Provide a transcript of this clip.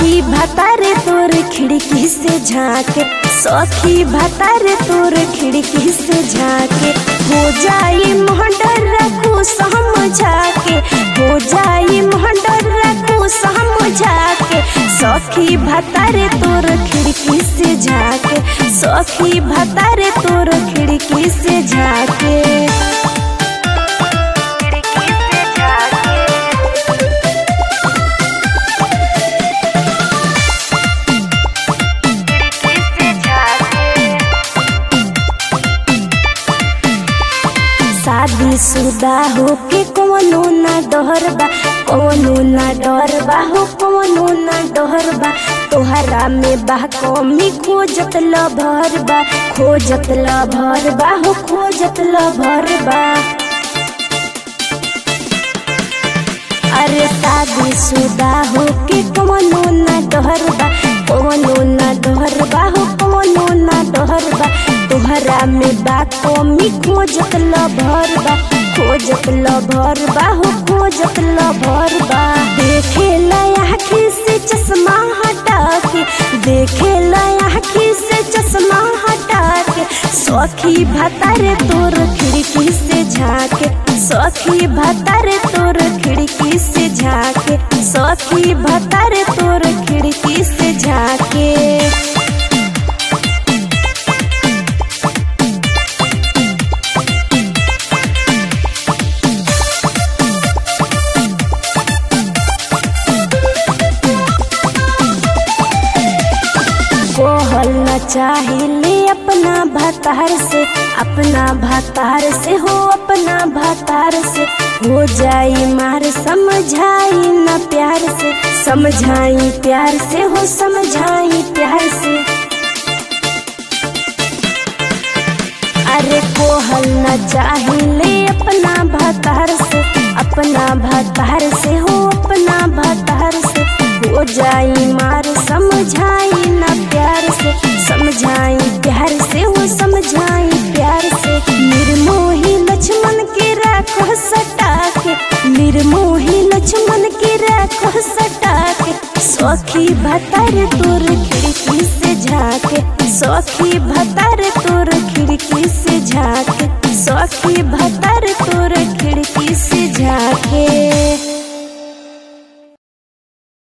सखी भतारे तोर खिड़की से झाके सखी भतारे तोर खिड़की से झाके हो जाई मोहडर रखू समझा के हो जाई मोहडर रखू समझा के सखी भतारे तोर खिड़की से झाके सखी भतारे तोर खिड़की से झाके खिड़की से झाके शादी शुदा होके कौनो ना डर बा कौनो ना डर बा हो कौनो ना डर बा तोहरा में बा कमी खोजत ल भर बा खोजत ल भर बा हो खोजत ल भर बा अरे शादी शुदा होके कौनो ना डर बा कौनो ना डर बा हो कौनो ना डर बा तोहरा में बा कमी खोजत ल भर बा खोजत ल भर बा हो खोजत ल भर बा देखे आँखी से चश्मा हटा के देखे आँखी से चश्मा हटा के सखी भतारे तोर खिड़की से झाके सखी भतारे तोर खिड़की से झाके सखी भतारे तोर खिड़की से झाके कहल न चाहिए अपना भतार से अपना भतार से हो अपना भतार से हो जाई मार समझाई न प्यार से समझाई प्यार से हो समझाई प्यार से अरे कोहल न चाहिए अपना भतार से अपना भतार से हो अपना भतार से हो जाई मार समझाई ना प्यार से समझाई प्यार से हो समझाई प्यार से निर्मोही लक्ष्मण के राखो सटा के निर्मोही लक्ष्मण के राखो सटा के सखी भतार तोर खिड़की से झाके सखी भतार तोर खिड़की से झाके सखी भतार तोर खिड़की से झाके